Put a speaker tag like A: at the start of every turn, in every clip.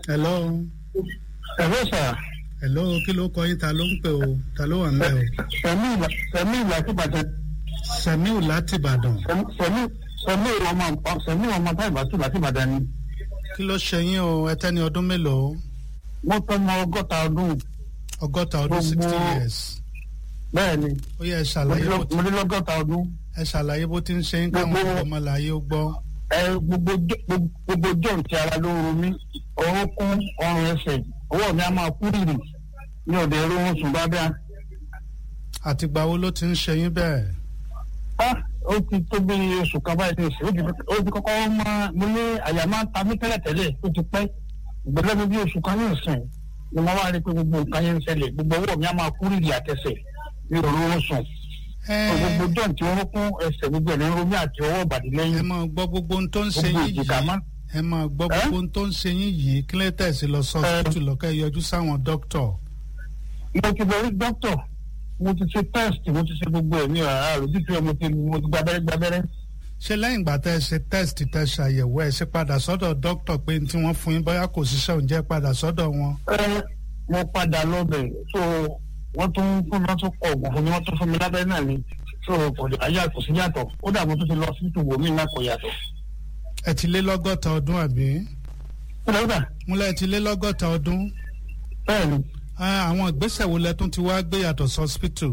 A: hello
B: ẹ̀rọ sà
A: hello kí ló kọ yín ta ló ń pè o ta ló wà ń bẹ̀ o.
B: sẹ̀mí ìlà tí bàtẹ
A: samiu láti ìbàdàn
B: sẹ̀mí sẹ̀mí ọmọ sẹ̀mí ọmọ tá ìbátú láti Ìbàdàn ni
A: kí ló ṣe yín o ẹ tẹ́ni ọdún mélòó
B: mo tọ́ mọ ọgọ́ta ọdún
A: ọgọ́ta ọdún
B: Gbogbo-
A: sixty years
B: bẹ́ẹ̀ ni
A: ó yẹ ẹ
B: mo
A: ṣàlàyé
B: ní
A: bó
B: lọ-
A: ti
B: mo ní lọ́gọ́ta ọdún
A: ẹ ṣàlàyé bó ti ń ṣe yín káwọn
B: Gbogbo-
A: ọmọláyé ó gbọ́.
B: ẹ gbogbo jọ- gbogbo- gbogbo john ti ara ló ń ro mí orúnkún ọrùn ẹsẹ̀ ọwọ́ mi á máa kú rìrì mi ò dé rówó sùn dáadáa
A: àtìgbà wo ló ti ń ṣe yín bẹ́ẹ̀.
B: ah ó ti tó bí oṣù kan báyìí ní ìsìn ó ti ó ti kọ́kọ́ máa mo ní àyà máa ń ta mí tẹ́lẹ̀tẹ́lẹ̀ ó ti pẹ́ ìgbẹ́lẹ́ mi bí oṣù kan ní ìsìn ni mo wá rí i pé gbogbo nǹkan yẹn ń ṣẹlẹ̀ gbogbo ọwọ́ mi á máa kú rìrì àtẹsẹ̀ mi ò rówó sùn
A: ẹ
B: gbogbo john tí wọ́n kún ẹsẹ̀ gbogbo ẹ̀ ní romi àti ọwọ́ ìbàdí
A: ẹ
B: lẹ́yìn
A: máa gbọ́ gbogbo ohun tó ń ṣe
B: gbogbo
A: yín
B: ìjìká
A: yìí
B: máa
A: ẹ máa gbọ́
B: Ẹ́?
A: gbogbo ohun tó ń ṣe yín yìí kí lè tẹ̀sí lọ sọ́ọ́sìtì lọ́kẹ́ yọjú sáwọn dókítà.
B: mo ti lọ rí dókítà mo ti ṣe test mo ti ṣe gbogbo ẹ̀ ní ọ̀rá àròjútu ẹ̀ mo ti mo ti gbabẹ́rẹ́ gbabẹ́rẹ́
A: ṣé lẹ́yìn ìgbà tẹ́ ẹ ṣe test tẹ́ ṣàyẹ̀wò ẹ ṣe padà sọ́dọ̀ dókítà pé ní tí wọ́n fún yín bóyá kò ṣiṣẹ́ oúnjẹ padà sọ́dọ̀ wọn.
B: ẹ mo padà lọ́bẹ̀ so wọ́n tún fún mi wọ́n tún kọ oògùn fún mi wọ́n tún fún mi lábẹ́rẹ́ náà ni so kò dé ayé kò sí yàtọ̀ ó dà mo tún ti lọ sí ìtùwò mi náà kò yàtọ̀.
A: ẹ ti lé lọ́gọ́ta ọdún àbí?
B: ó dà ó dà
A: múlẹ̀ ẹ ti lé lọ́gọ́ta ọdún.
B: bẹ́ẹ̀ ni
A: Ah, àwọn ìgbésẹ̀ wo lẹ tún ti wá gbé yàtọ̀ sọ́spítù?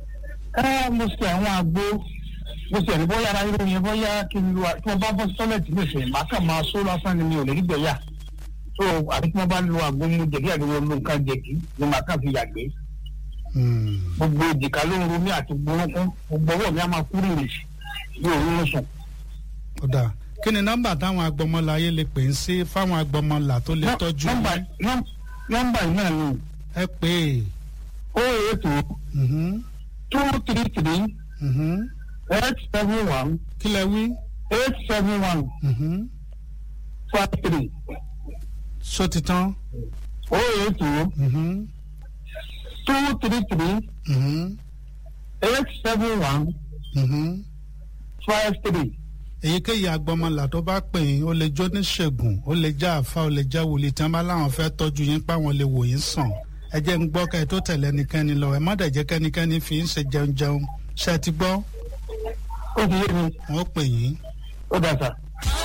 B: ẹ mo ṣe àwọn àgbo mo ṣe ní bóyá ara irun yẹn bóyá kí n lu tí wọ́n bá bọ́ sí tọ́lẹ̀tì nìṣẹ́ màá kàn máa só lásán ni mi ò lè rí gbẹ̀yà so àbí tí wọ́n bá lu àgbo mu jẹ̀dí àdúgbò lu nǹkan jẹ̀dí ni màá kàn fi yàgbé
A: Hmm.
B: gbogbo èjìká ló ń ro mí àti gbórúnkún gbogbo ọwọ́ mi á máa kúrò rè bí òun ń sùn.
A: ó dáa kí ni nọ́mbà táwọn agbọmọláyé lè pè ń sí fáwọn agbọmọlà tó lè tọ́jú
B: nọ́mbà
A: yín?
B: nọ́m- nọ́mbà yìí náà ni
A: ẹ pè é.
B: o eight o
A: Mhm,
B: two three three
A: mhm.
B: eight seven one
A: kí lẹ wí?
B: eight seven one
A: Mhm.
B: five three
A: ṣó ti tán?
B: o eight o
A: Mhm,
B: two three three
A: mhm,
B: eight seven one
A: mhm.
B: five three.
A: èyíkéyìí agbọmọlà tó bá pè yín ó lè jó níṣègùn ó lè já àfa ó lè já wòlíì tí wọn bá láwọn fẹ́ tọ́jú yín páwọn lè wò yín sàn ẹ jẹ́ ń gbọ́ kẹ́ ẹ tó tẹ̀lé ẹnikẹ́ni lọ ẹ má dẹ̀ jẹ́ kẹ́nikẹ́ni fi ń ṣe jẹun jẹun ṣe ti gbọ́
B: ó ti yé mi
A: wọn ó pè yín
B: ó dà sá.